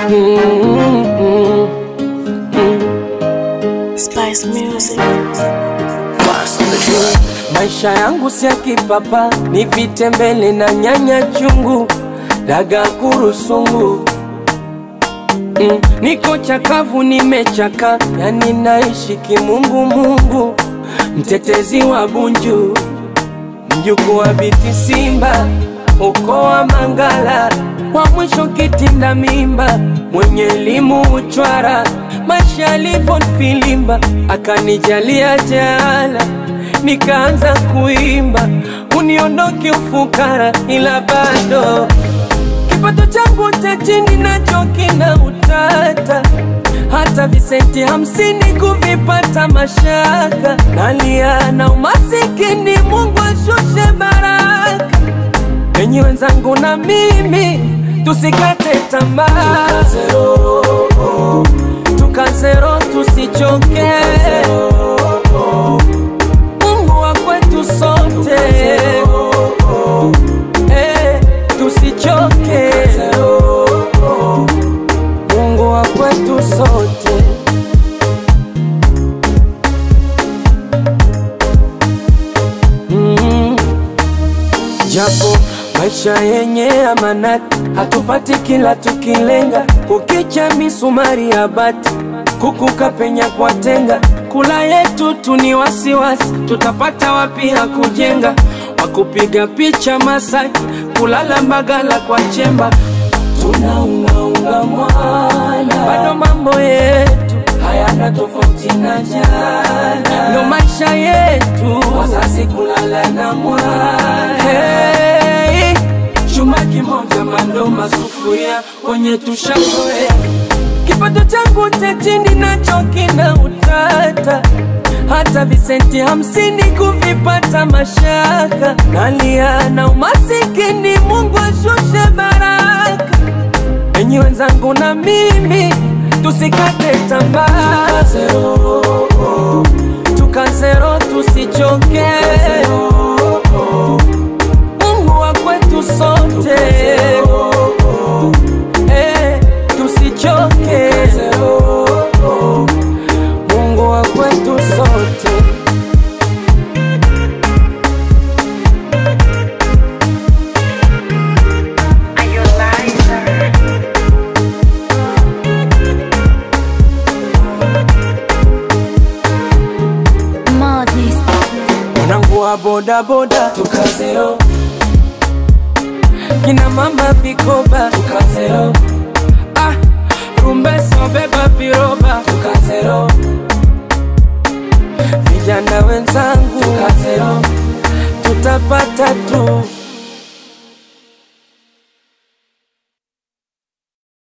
Mm, mm, mm. Spice Music. Maisha yangu si ya kipapa, ni vitembele na nyanya chungu, daga kurusungu. Mm, niko chakavu, nimechaka, yani naishi kimungu mungu, mtetezi wa Bunju, mjukuu wa Biti Simba, ukoo wa Mangala, wa mwisho kitinda mimba, mwenye elimu uchwara, maisha yalivyo filimba, akanijalia jala nikaanza kuimba, uniondoke ufukara, ila bado kipato changu cha chini nacho kina utata, hata visenti hamsini kuvipata mashaka, nalia na umasikini, Mungu ashushe baraka enyi wenzangu na mimi tusikate tamaa, tukazero, tukazero tusichoke, Mungu wa kwetu sote, eh, tusichoke, Mungu wa kwetu sote. Mm. Japo maisha yenye amanati, hatupati kila tukilenga, kukicha misumari ya bati, kukuka penya kwa tenga, kula yetu tu ni wasiwasi, tutapata wapi ya kujenga, wakupiga picha Masaki, kulala Mbagala kwa chemba, tunaungaunga mwana, bado mambo yetu hayana tofauti na jana, ndo maisha yetu, wazazi kulala na mwana hey, chuma kimoja mandoma sufuria kwenye tushakoea kipato changu cha chini nacho kina utata, hata visenti hamsini kuvipata mashaka, nalia na umasikini, Mungu ashushe baraka enyi wenzangu na mimi tusikate tamaa, tukazero, tukazero tusichoke, Mungu wa kwetu sote, eh, tusichoke, Mungu wa kwetu sote. Are you a liar? Madness. Wanangu wa bodaboda tukazero, kina mama vikoba tukazero, ah, rumbeso beba viroba tukazero, vijana wenzangu tukazero, tutapata tu